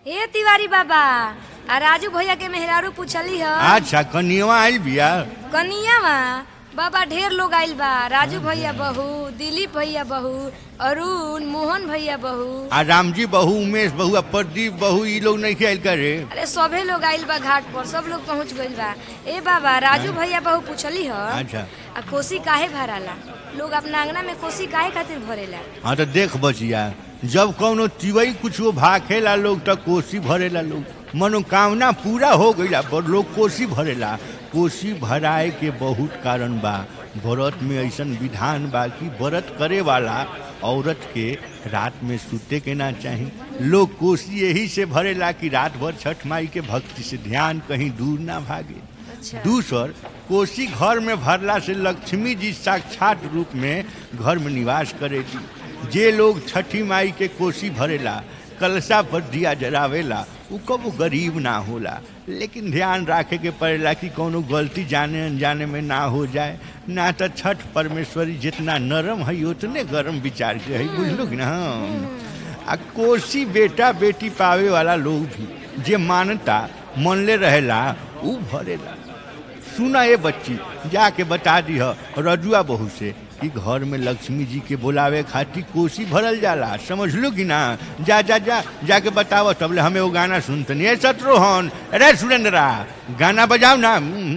ए तिवारी बाबा आ राजू भैया के मेहरारू पूछली ह अच्छा कनियवा आइल बिया कनिया बाबा ढेर लोग आइल बा राजू भैया बहू दिलीप भैया बहू अरुण मोहन भैया बहू आ रामजी बहू उमेश बहू आ प्रदीप बहू ई लोग नहीं आइल करे अरे सभे लोग आइल बा घाट पर सब लोग पहुंच गइल बा ए बाबा राजू भैया बहू पूछली ह अच्छा आ कोसी काहे भराला लोग अपना अंगना में कोसी काहे खातिर भरेला हाँ तो देख बचिया जब कौनो तिवई कुछो भाखेला लोग तो कोसी भरेला लोग मनोकामना पूरा हो गईला पर लोग कोसी भरेला कोसी भराए के बहुत कारण बा व्रत में ऐसन विधान बा कि व्रत करे वाला औरत के रात में सुते के ना चाही लोग कोसी यही से भरेला कि रात भर छठ माई के भक्ति से ध्यान कहीं दूर ना भागे अच्छा दूसर कोसी घर में भरला से लक्ष्मी जी साक्षात रूप में घर में निवास करेगी जे लोग छठी माई के कोसी भरेला कलशा पर दिया जरावेला उ कबो गरीब ना होला लेकिन ध्यान रखे के पड़ेला कि कोनो गलती जाने अनजाने में ना हो जाए ना तो छठ परमेश्वरी जितना नरम है उतने गरम विचार के है बुझलो कि ना आ कोसी बेटा बेटी पावे वाला लोग भी जे मानता मनले रहेला उ भरेला सुना ये बच्ची जाके बता दी रजुआ बहू से कि घर में लक्ष्मी जी के बुलावे खातिर कोसी भरल जाला समझ लो कि ना जा जा जा जाके बताओ तबले हमें वो गाना सुनतनी ए शत्रुहन अरे सुरेंद्रा गाना बजाओ ना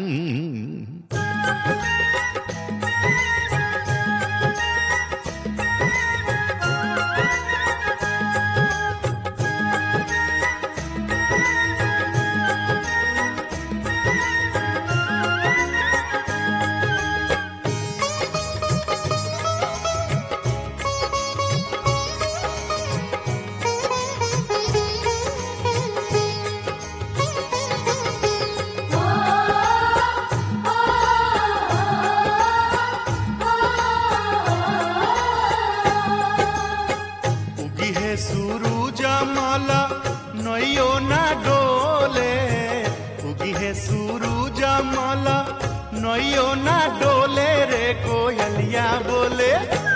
उगी है सूरज माला नैयो ना डोले उगी है सूरज माला नैयो ना डोले रे कोयलिया बोले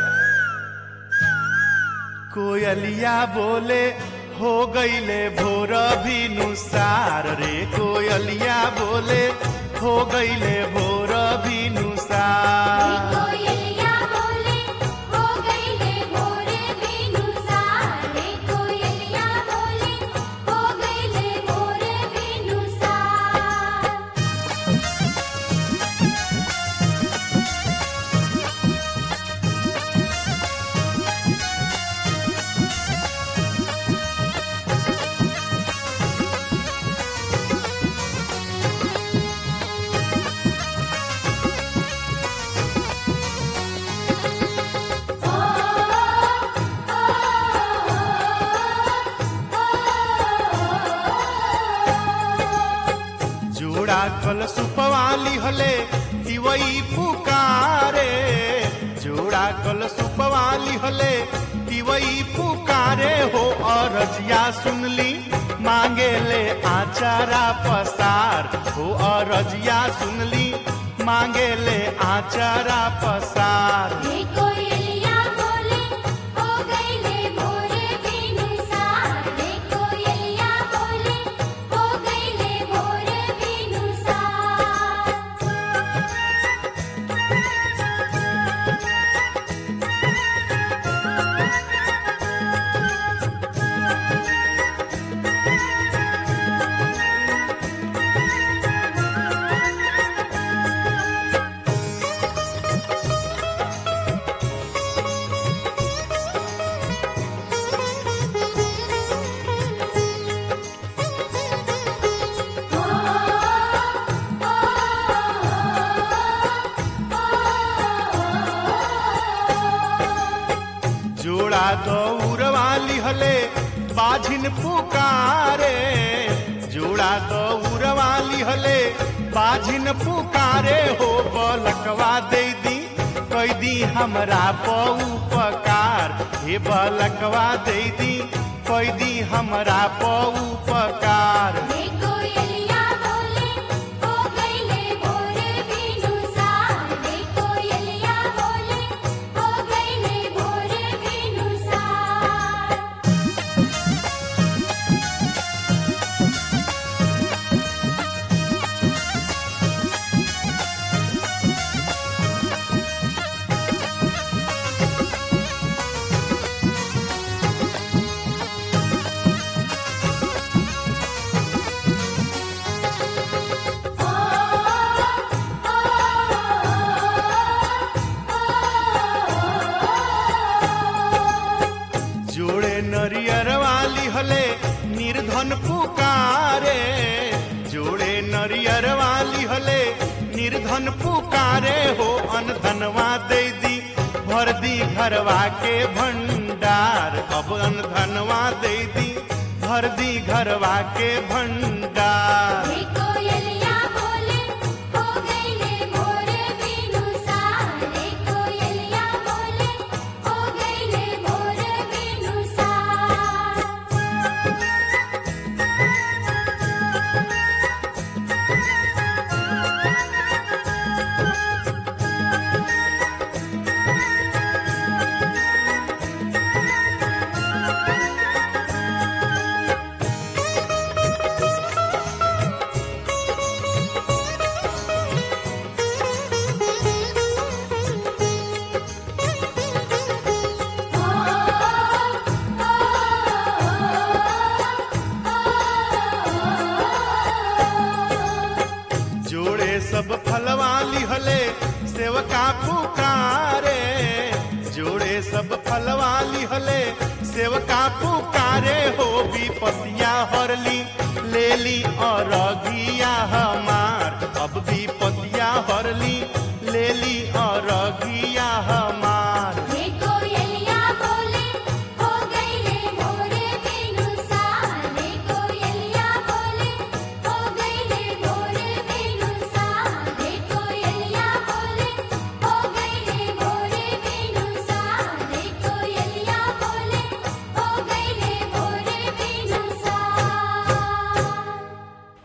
कोयलिया बोले हो गईले भोर भी नुसार रे कोयलिया बोले हो गईले भोर भी नुसार कोयलिया बोले हो गईले भोरे बिनुसार रे कोयलिया बोले हो गईले भोरे बिनुसार जोड़ा कल सुपवाली हले तिवई पुकारे जोड़ा कल सुपवाली हले तिवई पुकारे हो अरजिया सुनली मांगे ले आचारा पसार हो अरजिया सुनली मांगे ले आचारा पसार रे कोयलिया बोले हो गईले भोरे बिनुसार रे कोयलिया बोले हो गईले भोरे बिनुसार जोड़ा दौड़ वाली हले बाझिन पुकारे जोड़ा दौड़ वाली हले बाझिन पुकारे हो बलकवा दे दी कई दी हमरा पऊ पकार हे बलकवा दे दी कई दी हमरा पऊ पकार रे कोयलिया बोले हो गईले भोरे बिनुसार रे कोयलिया बोले हो गईले भोरे बिनुसार निर्धन पुकारे जोड़े नरियर वाली हले निर्धन पुकारे हो अनधनवा दे दी भर दी घरवा के भंडार अब अनधनवा दे दी भर दी घरवा के भंडार हे कोयलिया बोले हो गईले भोर बिनु सार हे कोयलिया बोले हो गईले भोर बिनु सार जोड़े सब फलवाली हले सेवका पुकारे जोड़े सब फलवाली हले सेवका पुकारे हो विपतिया हरली लेली और हम